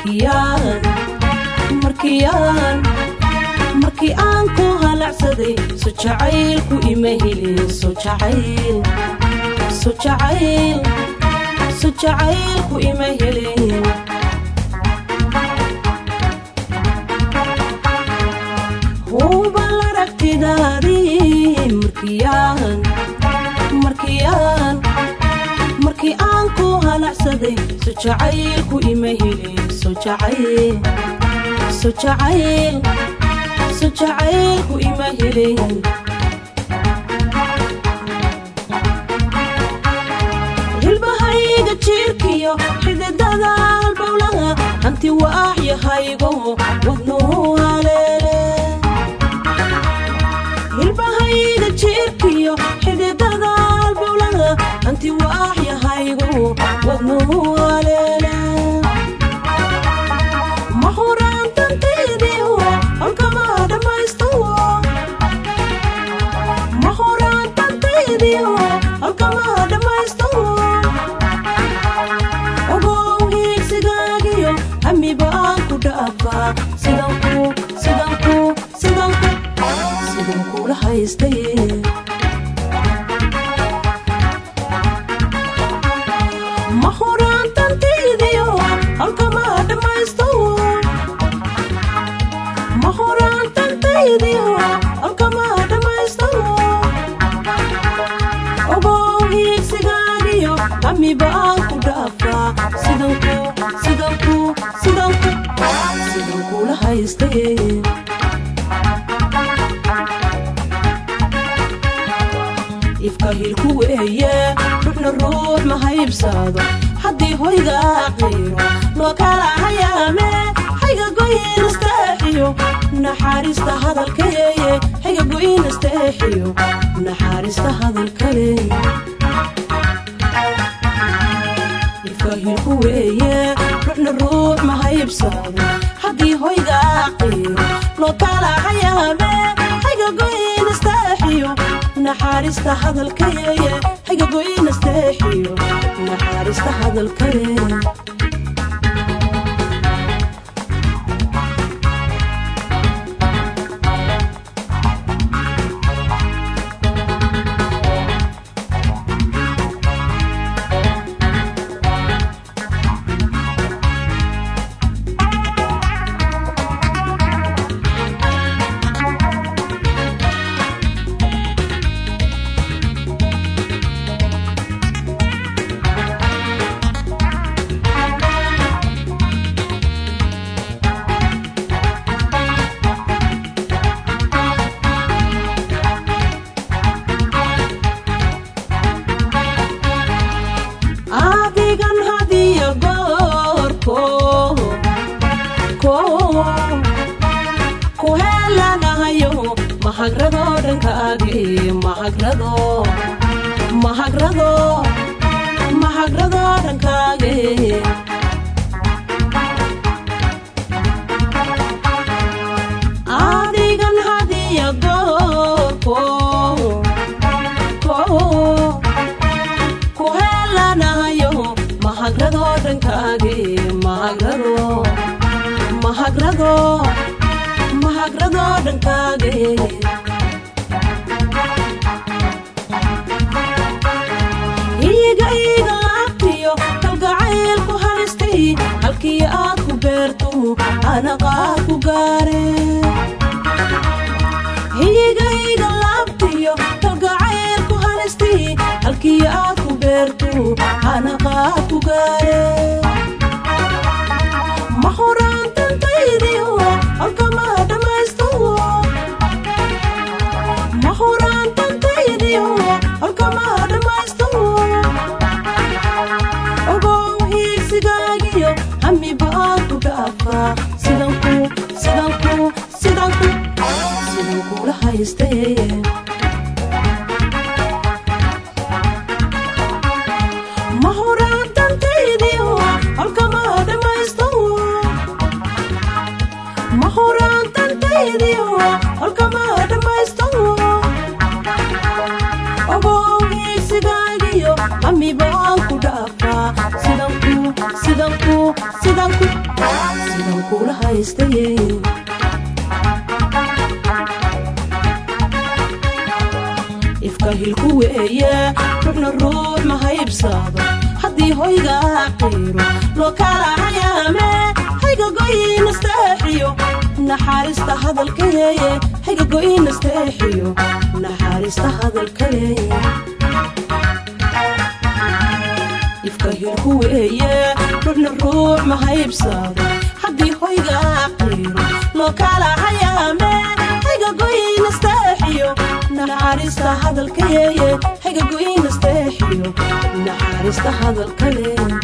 markiyaan markiyaan markii aan ku halacsaday so jacaylku ima helin so jacayl so jacayl so jacaylku ima helin hubal aragtidaadii markiyaan markiyaan markii aan ku halacsaday so jacaylku ima helin so jacayl so jacayl so jacaylku ima helin hilbahayga jiirkiyo xididada halbowlaha hanti waaxyahaygo wadnuu haleele hilbahayga jiirkiyo xididada halbowlaha hanti waaxyahaygo wadnuu haleele ma huraantantaydii halkama dhammaysto ma huraantantaydii halkama dhammaysto ogow hiigsigaagiyo hamiba aan ku dhaafaa sidanku sidanku sidanku sidan kula haystaye ma huraantantaydiyo halkama dhammaysto ma huraantantaydiyo halkama dhammaysto ogow hiigsigaagiyo hamiba aan ku dhaafaa sidanku sidanku sidanku sidan kula haystaye ifka hilku weeye ruuxna ruux ma haybsado haddii hoyga qiiro loo kala hayaame hayga goyin isteexiyo naxaariista hadalkayeeye hayga goyin isteexiyo naxaariista hadalkale ifka hilku weeye ruuxna ruux ma haybsado haddii hoyga qiiro loo kala hayaame hayga goyin isteexiyo naxaariista hadalkayeeye hayga goyin isteexiyo naxaariista hadalkale adigan hadiyo goorko ko ku helanahayo mahagrado dhankaagi mahagrado mahagrado mahagrado dhankaage adigan hadiyo goorko ko ku helanahayo mahagrado dhankaagi mahagrado mahagrado mahagrado dhankaage iiga iiga laabtiyo kalgacaylku halistay halkii aad ku beerto anaqaad ku gaare iiga iiga laabtiyo kalgacaylku halistay halkii aad ku beerto anaqaad ku gaare ma huraantantaydiyo halkama dhammaysto ma huraantantaydiyo halkama dhammaysto ogow hiigsigaagiyo hamiba aan ku dhaafaa sidanku sidanku sidanku sidan kula haystaye ma huraantantaydiyo halkama dhammaysto ma huraantantaydiyo halkama dhammaysto ogow hiigsigaagiyo hamiba aan ku dhaafaa sidanku sidanku sidanku haystaye ifka hilku weeye ruuxna ruux ma haybsado haddii hoyga qiiro loo kala hayaame hayga goyinasteexiyo naxaarista hadalkayeeye hayga goyinasteexiyo naxaarista hadalkayeeye ifka hilku weeye ruuxna ruux ma haybsado haddii hoyga qiiro loo kala hayaame hayga goyinasteexiyo naxaarista hadalkayeeye hayga goyinasteexiyo naxaarista hadalkayeeye